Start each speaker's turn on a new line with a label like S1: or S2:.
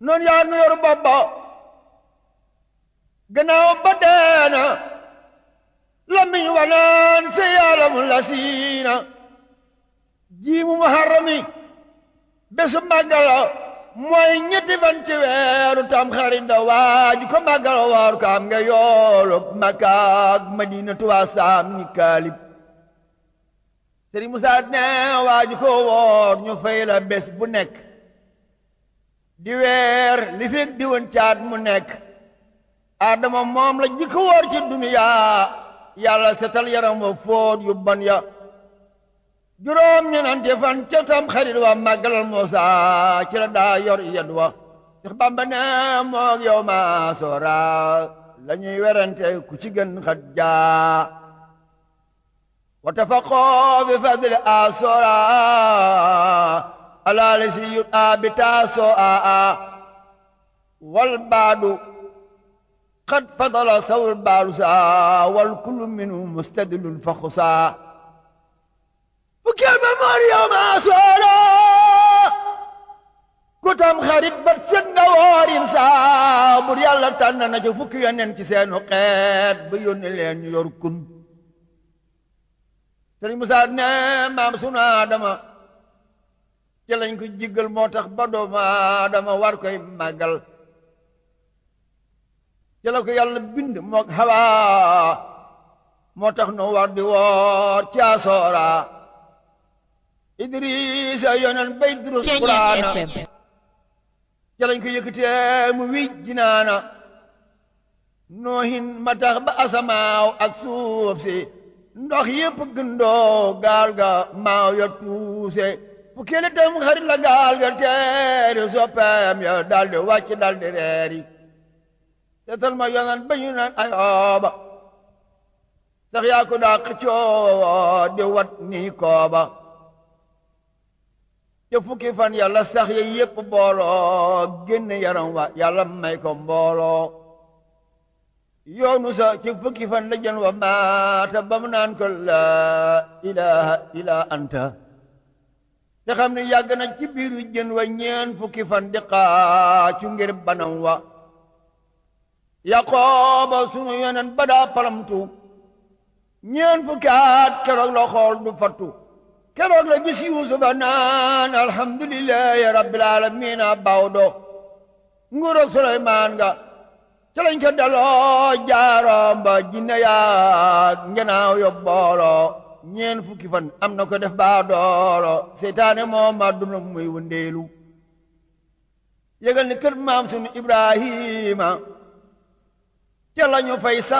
S1: noonu yaa nu yor bopp ba gannaaw ba deena lamiñ wanaan si yaalam la siina jiimu muharrami bésu màggala mooy ñetti fan ci weeru tam xarit da waaju ko màggala waaru ko am nga yoolu Makka ak Madina tuwaa saam ni kaalib Sëriñ Musaa ne waaju ko woor ñu fay la bés bu nekk di weer li fekk di woon caat mu nekk Adama moom la jikko woor ci duniyaa yàlla setal yaram wa fóot yu bon ya juróom ñenante fan ca tam xarit wa màggalal Muusa ci la daa yor yed wa Seex Bamba ne moog yow ma soora la ñuy werante ku ci gën xat jaa wa tafaqoo bi fadli a soora alaali si yut a bi taasoo a a wal baadu qad fadala sawul baadu saa wal kullu minhu mustadilun fa xusaa fukkeel ba moor yow maa soora ku tam xarit ba set nga woorin saa bur yàlla tànn na ca fukki yonent ci seenu xeet ba yónni leen ñu yor kun sëriñ Musaa ne maam sunu Aadama ci lañ ko jiggal moo tax ba doomu Aadama war koy màggal ci la ko yàlla bind mook Hawa moo tax nu war di woor ci asoora Idrisa yonen bay durus Quraana ci lañ ko yëkkatee mu wij jinaana noohin ma tax ba asamaaw ak suuf si ndox yépp gëndoo gaal ga maaw ya tuuse fu kele tam xarit la gaal ga teeri soppeem ya daldi wàcc daldi reeri seetal ma yonen ba ñu naan ayooba sax yaa ko daa xëccoo di wat nii kooba te fukki fan yàlla sax ya yépp booloo génn yaram wa yàlla may ko mbooloo yoonu sa ci fukki fan la jën wa maata ba mu naan ko laa ilaha illa anta te xam ne yàgg na ci biiru jën wa ñeen fukki fan di xaacu ngir banam wa yaqooba sunu yonen ba daa palamtu ñeen fukki at keroog la xool du fattu keroog la gis yuusufa naan alhamdulillahi rabbil alamina bawdo nguuroog suleymaan nga ca lañ ko daloo jaaroom ba jinne yaag ngenaaw yo booloo ñeen fukki fan am na ko def baa dooro seytaane moom ma duna muy wëndeelu yëgal ni kër maam sunu ibrahima ca lañu fay sax